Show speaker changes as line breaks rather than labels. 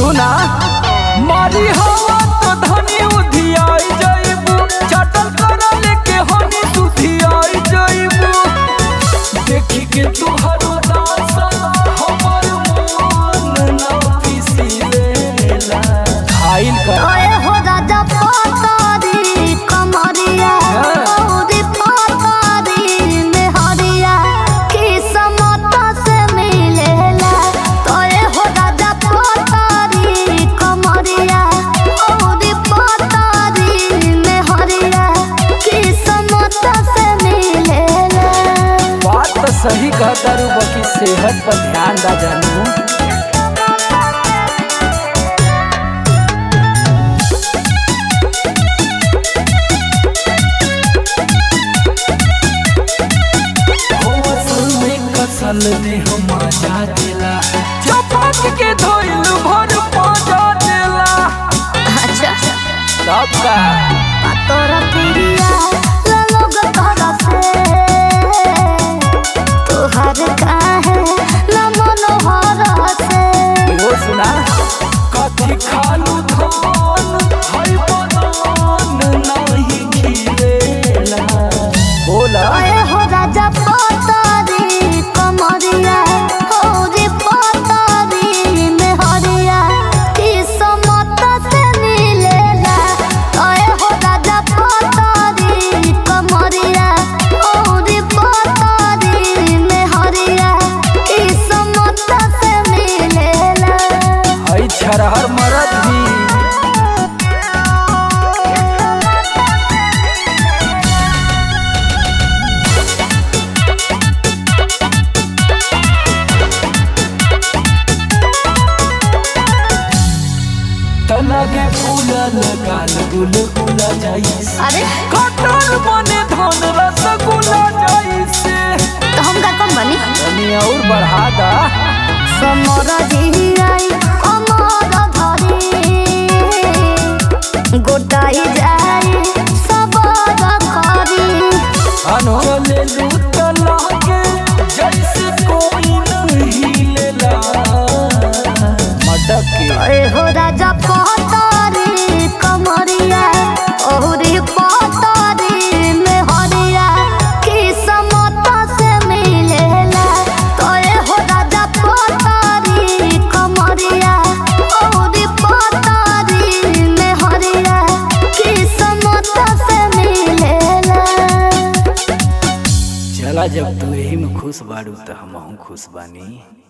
सुना मारी हवा तो धनी उधियाई जइबू चटल करा लेके हनी सुधियाई जइबू देखी के तुहरो दासा हमर मन ना पिसीलेला खाइल कर
ओए हो राजा पतारी कमरिया औरी पतारी मेहरिया किस्मत से मिलेला तोए हो राजा पतारी कमरिया औरी पतारी मेहरिया किस्मत से मिलेला
बात तो सही कहता रू बाकी सेहत पर ध्यान दा जानू कसल दे हम मजा देला चपाक के धोइल भर पाजा देला
अच्छा
सब का
तोरा प्रिया लोग तोरा से तोहर काहे न मनोहर से
वो सुना कथी खालू धान हई बदान नहीं खिलेला बोला
ओए हो राजा पतारी कमरिया होरी पतारी मेहरिया किस्मत से मिलेला ओए हो राजा पतारी कमरिया होरी पतारी मेहरिया किस्मत से मिलेला
हई छरहर मरद भी तलगे फूलल गाल गुल गुला जाइस
अरे
कटर बने धन रसगुल्ला जाइसे
तो हम का कम बनी
तनी और बढ़ा दा
समर जियाई अमर धरी गोटाई जाई सबर करी
अनो ले लूट लागे जैसे कोई नहीं लेला मटक के
ए हो राजा पतारी कमरिया ओहरी पतारी में हरिया किस्मत से मिलेला तो ए हो राजा पतारी कमरिया ओहरी पतारी में हरिया किस्मत से मिलेला
चला जब तू यही में खुश बाड़ू तो हम खुश बानी